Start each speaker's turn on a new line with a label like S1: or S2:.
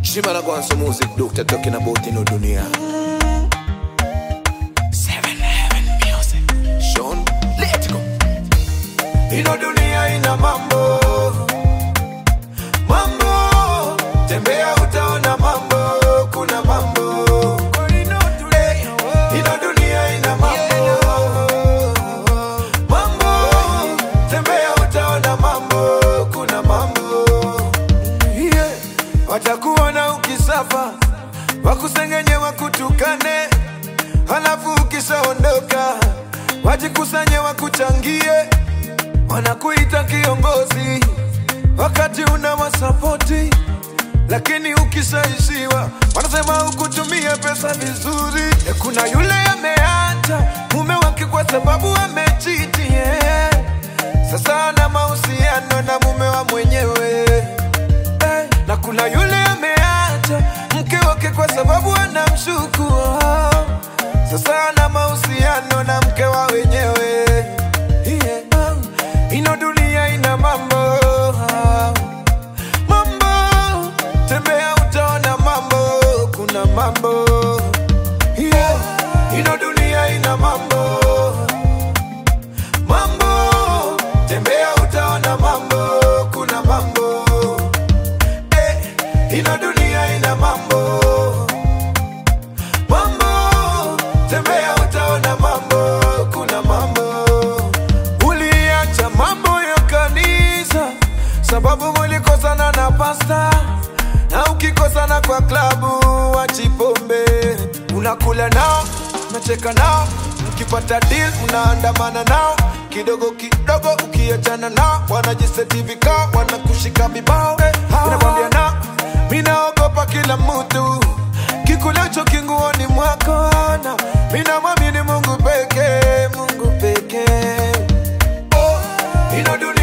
S1: Shima na go on some music, doctor talking about in dunia. Seven Heaven Music. Sean, let go. Ino dunia ina mambo mambo, tembea utaona mambo, kuna mambo Eh, ino dunia ina mambo mambo, tembea utaona mambo, kuna mambo yeah. Watakuona ukisafa, wakusengenye, wakutukane, halafu ukishaondoka wajikusanye, wakuchangie, wanakuita kiongozi wakati una wasapoti, lakini ukishaishiwa wanasema hukutumia pesa vizuri. E, kuna yule ameacha mume wake kwa sababu amechiti yeah. Sasa ana mahusiano na mume wa mwenyewe Eh, na kuna yule ameacha mke wake kwa sababu anamshuku oh. Sasa ana mahusiano na mke wa wenyewe yeah. oh. Ino dunia ina mambo oh. Mambo tembea utaona mambo, kuna mambo yeah. Ino dunia ina mambo mambo, tembea utaona mambo, kuna mambo eh, ino dunia ina mambo mambo, tembea utaona mambo, kuna mambo. Uliacha mambo ya kanisa sababu mulikosana na pasta, na ukikosana kwa klabu wachipombe, unakula nao, unacheka nao, mkipata deal mnaandamana nao kidogo kidogo, ukiachana nao wanajiseti vikao, wanakushika vibao, inakwambia na minaogopa kila mtu kikulacho kinguoni mwako, na minamwamini Mungu pekee, Mungu pekee. Oh, ino dunia